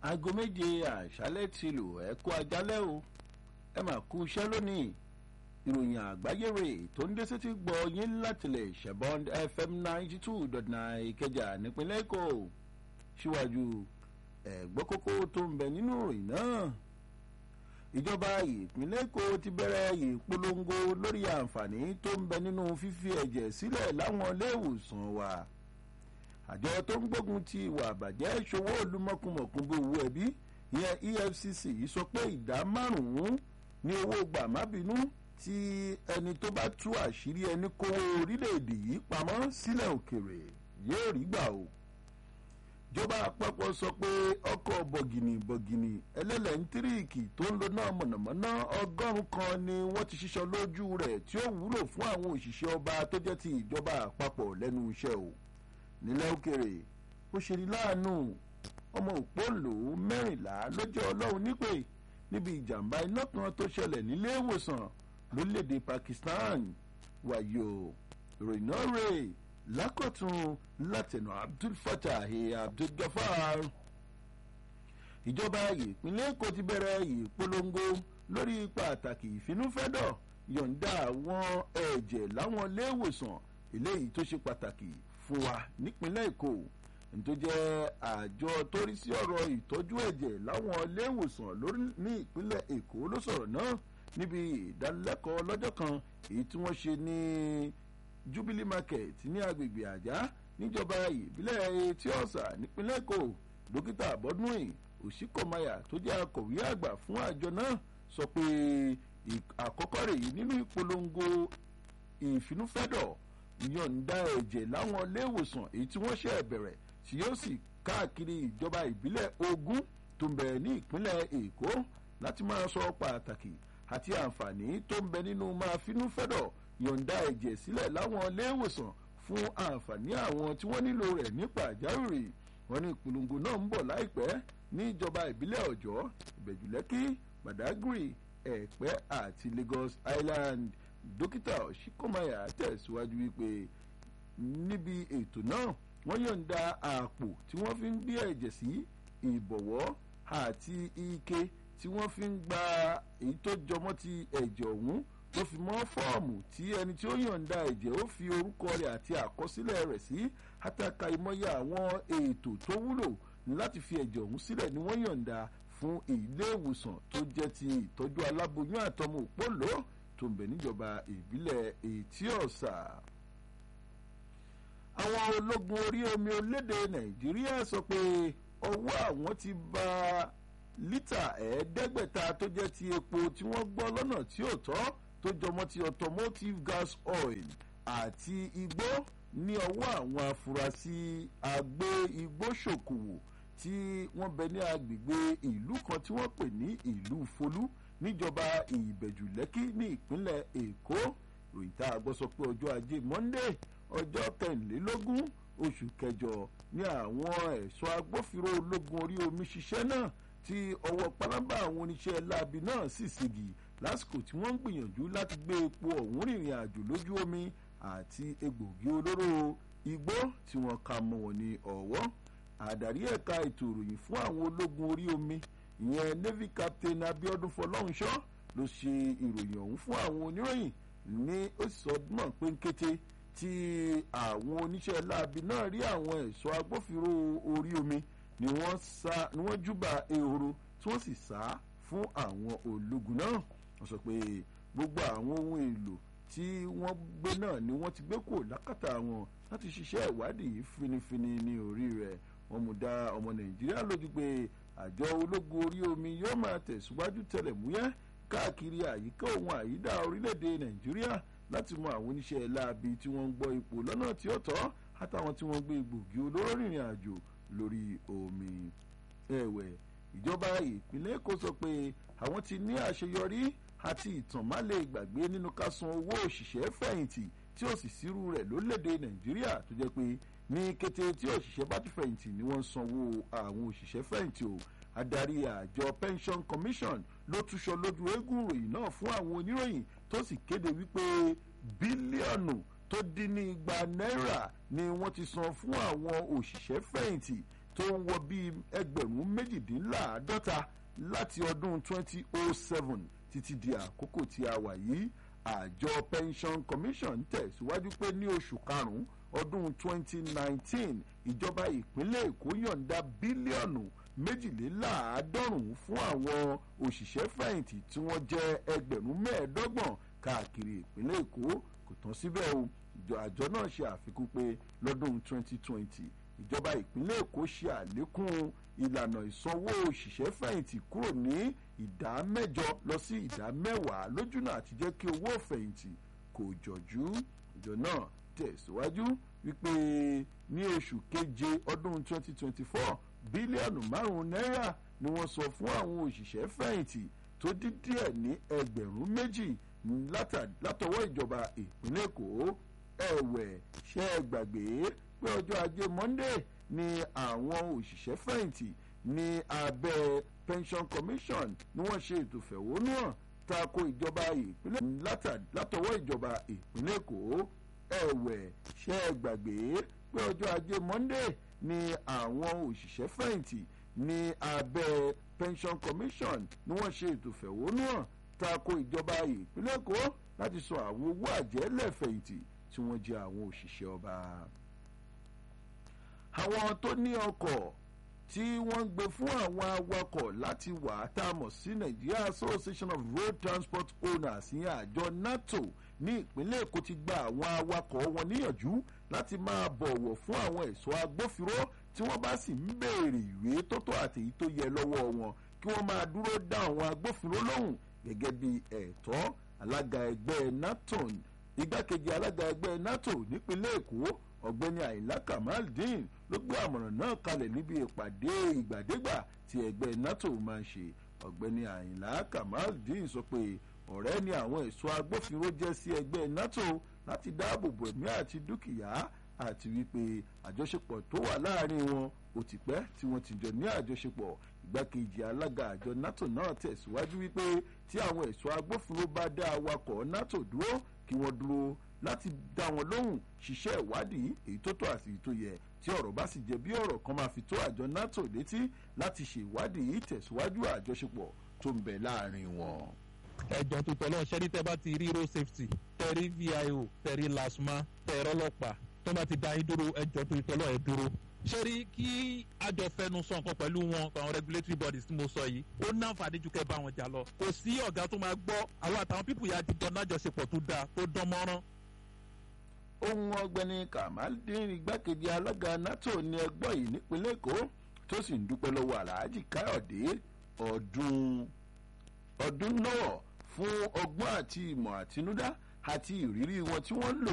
aago méje àṣálẹ́ ti lò ẹ kú ajálẹ́ o ẹ mà kú iṣẹ́ lónìí ìròyìn àgbáyé rè tó ń dé sétí gbọ́ yín látìlẹ̀ ṣẹ̀bọ́n fm ninety two dot nine ìkẹjà nípínlẹ̀ èkó síwájú ẹ̀gbọ́n kókó tó ń bẹ nínú ìròyìn náà ìjọba ìpínlẹ̀ èkó ti bẹ̀rẹ̀ ìpolongo lórí àǹfààní tó ń bẹ nínú fífi ẹ̀jẹ̀ sílẹ̀ láwọn iléèwòsàn wa àjọ tó ń gbógun ti ìwà àbàjẹ́ ìṣòwò olúmọ̀kùmọ̀kùn bí owó ẹbí ìyẹn efcc sọ pé ìdá márùn-ún ní owó gbàmábínú tí ẹni tó bá tú àṣírí ẹni kówó orílẹ̀-èdè yìí pamọ́ sílẹ̀ òkèrè yóò rí gbà o ìjọba àpapọ̀ sọ pé ọkọ̀ bọ̀gìnì bọ̀gìnì ẹlẹ́lẹ́ńtíríìkì tó ń lo náà mọ̀nàmọ́ná ọgọ́rùn-ún kan ni wọ́n ti ṣiṣọ́ lójú rẹ̀ tí ó wúlò fún àwọn òṣìṣẹ́ ọba tó jẹ́ ti ìjọba àpapọ̀ lẹ́nu iṣẹ́ o nílẹ̀ òkèrè ó ṣe ní láàánú ọmọ òpóǹlò mẹ́rìnlá ló jẹ́ ọlọ́run nípè níbi ìjàmbá iná kan tó ṣẹlẹ̀ nílé ìwòsàn lórílẹ̀‐èdè Pakistan wàyò ìròyìn náà rè lákọ̀tún látẹ̀nà Abdul Fatah Abdul Gafar ìjọba ìpínlẹ̀ Èkó ti bẹ̀rẹ̀ ìpolongo lórí pàtàkì ìfinúfẹ́dọ̀ yọ̀ǹda àwọn ẹ̀jẹ̀ láwọn ilé ìwòsàn eléyìí tó ṣe pàtàkì fún wa nípínlẹ̀ Èkó tó jẹ́ àjọ tó rí sí ọ̀rọ̀ ìtọ́jú ẹ̀jẹ̀ láwọn ilé ìwòsàn lórí ní ìpínlẹ̀ Èkó ló sọ̀rọ̀ náà níbi ìdánilẹ́kọ̀ọ́ lọ́jọ́ kan èyí tí wọ́n ṣe ní Jubilee Market ní agbègbè àjá níjọba ìbílẹ̀ etí ọ̀sà nípínlẹ̀ Èkó dókítà Bọ́dúnrìn Òṣìkọ̀mayà tó jẹ́ akọ̀wé àgbà fún àjọ náà sọ pé àkọ́kọ́ rèé nínú ìpolongo ìfinúfẹ́dọ̀ yọ̀ǹda ẹ̀jẹ̀ láwọn iléèwòsàn èyí tí wọ́n ṣe bẹ̀rẹ̀ tí yóò sì káàkiri ìjọba ìbílẹ̀ ogún tó ń bẹ ní ìpínlẹ̀ Èkó láti máa sọ pàtàkì àti àǹfààní tó ń bẹ nínú máa finúfẹ́dọ̀ yọ̀ǹda ẹ̀jẹ̀ sílẹ̀ láwọn iléèwòsàn fún àǹfààní àwọn tí wọ́n nílò rẹ̀ ní pàjáwìrì wọ́n ní ìpolongo náà ń bọ̀ láìpẹ́ ní ìjọba ìbílẹ̀ Ọ̀jọ́ Ìbẹ̀jùlẹ́kì Badagry Ẹ̀pẹ́ àti Lagos Island dókítà Ọ̀ṣíkọ́máyà tẹ̀síwájú wípé níbi ètò náà wọ́n yọ̀ǹda àpò tí wọ́n fi ń gbé ẹ̀jẹ̀ sí ìbọ̀wọ́ àti ike tí wọ́n fi ń gba èyí tó jọmọ́ ti ẹ̀jẹ̀ ọ̀hún tó fi mọ́ fọ́ọ̀mù tí ẹni tí ó yọ̀ǹda ẹ̀jẹ̀ ó fi orúkọ rẹ̀ àti àkọsílẹ̀ rẹ̀ sí àtàkà ìmọ̀ye àwọn ètò tó wúlò láti fi ẹ̀jẹ̀ ọ̀hún sílẹ̀ ni wọ́n yọ̀ǹda fún ilé ìwòsàn tó jẹ́ ti ìtọ́jú aláboyún àtọmọ òpólò tó ń bẹ níjọba ìbílẹ̀ Ètí Ọ̀sà. àwọn ológun orí omi olédè Nàìjíríà sọ pé ọwọ́ àwọn ti bà lítà ẹ̀ẹ́dẹ́gbẹ̀ta tó jẹ́ ti epo tí wọ́n gbọ́ lọ́nà tí ò tọ́ tó jọmọ́ ti automotive gas oil àti igbó ní ọwọ́ àwọn afurasí agbé igbó ṣòkòwò tí wọ́n bẹ ní agbègbè ìlú kan tí wọ́n pè ní ìlú Folú níjọba ìbẹ̀jù lẹ́kì ní ìpínlẹ̀ èkó ròyìn tá a gbọ́ sọ pé ọjọ́ ajé monday ọjọ́ kẹrìnlélógún oṣù kẹjọ ní àwọn ẹ̀ṣọ́ agbófinró ológun orí omi ṣiṣẹ́ náà tí ọwọ́ pálábá àwọn oníṣẹ́ láabi náà sì ségi lásìkò tí wọ́n ń gbìyànjú láti gbé epo ọ̀hún rìnrìn àjò lójú omi àti egbògi olóró igbó tí wọ́n ka mọ́ wọn ní ọ̀wọ́ àdarí ẹ̀ka ètò ìròyìn fún àwọn ológun orí omi ìyẹn navy captain abiodun fọlọ́runṣọ́ ló ṣe ìròyìn ọ̀hún fún àwọn oníròyìn ní ó sọ náà pé ń kété tí àwọn oníṣẹ́ láabi náà rí àwọn ẹ̀ṣọ́ agbófinró orí omi ni wọ́n sá ni wọ́n júbà ehoro tí wọ́n sì sá fún àwọn ológun náà wọ́n sọ pé gbogbo àwọn ohun èlò tí wọ́n gbé náà ni wọ́n ti gbé kò lákàtà wọn láti ṣiṣẹ́ ìwádìí finifini ní orí rẹ̀ wọ́n mú dá ọmọ nàìjíríà lójú pé àjọ ológun orí omi yóò máa tẹ̀síwájú tẹlẹ̀múyẹ́ káàkiri àyíká òun àyídá orílẹ̀-èdè nàìjíríà láti mọ àwọn oníṣẹ́ láabi tí wọ́n ń gbọ́ ipò lọ́nà tí ó tọ́ àtàwọn tí wọ́n gbé egbògi olóró rìnrìn àjò lórí omi. ẹ̀wẹ̀ ìjọba ìpínlẹ̀ èkó sọ pé àwọn ti ní àṣeyọrí àti ìtàn má lè gbàgbé nínú ká san owó òṣìṣẹ́ fẹ̀yìntì tí ó sì sírú rẹ̀ lórílẹ̀‐èdè nàìjíríà tó jẹ́ pé ní kété tí òṣìṣẹ́ bá ti fẹ̀yìntì ni wọ́n ń sanwó àwọn òṣìṣẹ́ fẹ̀yìntì o adarí àjọ pension commission ló túṣọ lójú eégún ìròyìn náà fún àwọn oníròyìn tó sì kéde wípé bílíọ̀nù tó dín ní igba náírà ni wọ́n ti san fún àwọn òṣìṣẹ́ fẹ̀yìntì tó ń wọ bíi ẹgbẹ̀rún méjìdínláàádọ́ta láti ọdún 2007 títí di àkókò tí a wà yìí àjọ pension commission tẹ̀síwájú pé ní oṣù karùn-ún ọdún 2019 ìjọba ìpínlẹ̀ èkó yọ̀ǹda bílíọ̀nù méjìléláàádọ́rùn-ún fún àwọn òṣìṣẹ́ fẹ̀yìntì tí wọ́n jẹ́ ẹgbẹ̀rún mẹ́ẹ̀ẹ́dọ́gbọ̀n káàkiri ìpínlẹ̀ èkó kò tán síbẹ̀ o àjọ náà ṣe àfikún pé lọ́dún 2020 ìjọba ìpínlẹ̀ èkó ṣe àlékún ìlànà ìsanwó òṣìṣẹ́ fẹ̀yìntì kúrò ní ìdá mẹ́jọ lọ sí ìdá mẹ́wàá lójúnà àti jẹ́ kí owó fẹ̀yìntì kò jọ̀jú ìjọ náà tẹ̀síwájú wípé ní oṣù keje ọdún 2024 bílíọ̀nù márùn-ún náírà ni wọ́n sọ fún àwọn òṣìṣẹ́ fẹ̀yìntì tó dín díẹ̀ ní ẹgbẹ̀rún méjì látọwọ́ ìjọba ìpínlẹ̀ èkó ẹ̀wẹ̀ ṣe é gbàgbé pé ọjọ́ ajé monday ni àwọn òṣìṣẹ́ fẹ̀yìntì ní abẹ́ pension commission ni wọ́n ṣe ètò fẹ̀hónúhàn tako ìjọba ìpínlẹ̀ látọwọ́ ìjọba ìpínlẹ̀ èkó ẹ̀wẹ̀ ṣe é gbàgbé pé ọjọ́ ajé monday ni àwọn òṣìṣẹ́ fẹ̀yìntì ní abẹ́ pension commission ni wọ́n ṣe ètò fẹ̀hónúhàn tako ìjọba ìpínlẹ̀ èkó láti sọ àwọn owó àjẹ́lẹ̀ fẹ̀yìntì tí wọ́n jẹ́ àwọn òṣìṣẹ́ ọba. àwọn tó ní ọkọ̀ tí wọ́n ń gbé fún àwọn awakọ̀ láti wà á tá a mọ̀ sí Nigeria Association of Road Transport Owners ní àjọ NATO ní ìpínlẹ̀ Èkó ti gba àwọn awakọ̀ wọn níyànjú láti máa bọ̀wọ̀ fún àwọn ẹ̀ṣọ́ agbófinró tí wọ́n bá sì ń béèrè ìwé tó tó àti èyí tó yẹ lọ́wọ́ wọn kí wọ́n máa dúró dá àwọn agbófinró lóhùn gẹ́gẹ́ bí ẹ̀tọ́ alága ẹgbẹ́ naton igbákejì alága ẹgbẹ́ nato nípínlẹ̀ èkó ọ̀gbẹ́ni àyìnlá kamaldeen ló gbé àmọ̀ràn náà kalẹ̀ níbi ìpàdé ìgbàdégbà tí ẹgbẹ́ nato máa ń ṣe ọ̀gbẹ́ni àyìnlá kamaldeen sọ pé ọ̀rẹ́ ni àwọn ẹ̀ṣọ́ agbófinró jẹ́ sí ẹgbẹ́ nato láti dáàbò bo ẹ̀mí àti dúkìá àti wípé àjọṣepọ̀ tó wà láàrin wọn ó ti pẹ́ tí wọ́n ti jọ ní àjọṣepọ̀ ìgbákejì alága àjọ nato náà tẹ̀síwájú wípé tí àwọn ẹ̀ṣọ́ agbófinró bá dá awakọ̀ nato dúró kí wọ́n dúró láti dá wọn lóhùn ṣiṣẹ́ ìwádìí èyí tó tó àti èyí tó yẹ tí ọ̀rọ̀ bá sì jẹ́ bí ọ̀rọ̀ kan máa fi tó àjọ nato létí láti ṣe ìwádìí tẹ̀síwájú àjọṣepọ̀ tó ń bẹ láàrin wọn. ẹjọ tuntun náà ṣẹ́ni tẹ́ bá ti rí road safety tẹ̀rí vio tẹ̀rí lasma tẹ̀rọ ọlọ́pàá tó bá ti dá yín dúró ẹjọ tuntun náà ẹ dúró ṣe rí kí àjọ fẹnu sọ nǹkan pẹ̀lú wọn àwọn regulatory bodies tí mo sọ yìí ó náǹfààní ju kẹ́ bá wọn jà lọ kò sí ọ̀gá tó máa gbọ́ àwọn àtàwọn pípù yà ti dán lájọṣepọ̀ tó dáa tó dán mọ́rán. ohun ọ̀gbẹ́ni kamaldeen igbákejì alága nato ní ẹgbọ́ yìí nípínlẹ̀ èkó tó sì ń dúpẹ́ lọ́wọ́ alhaji káyọ̀dé ọdún ọdún náà fún ọgbọ́n àti ìmọ̀ àtinúdá àti ìrírí wọn tí wọ́n lò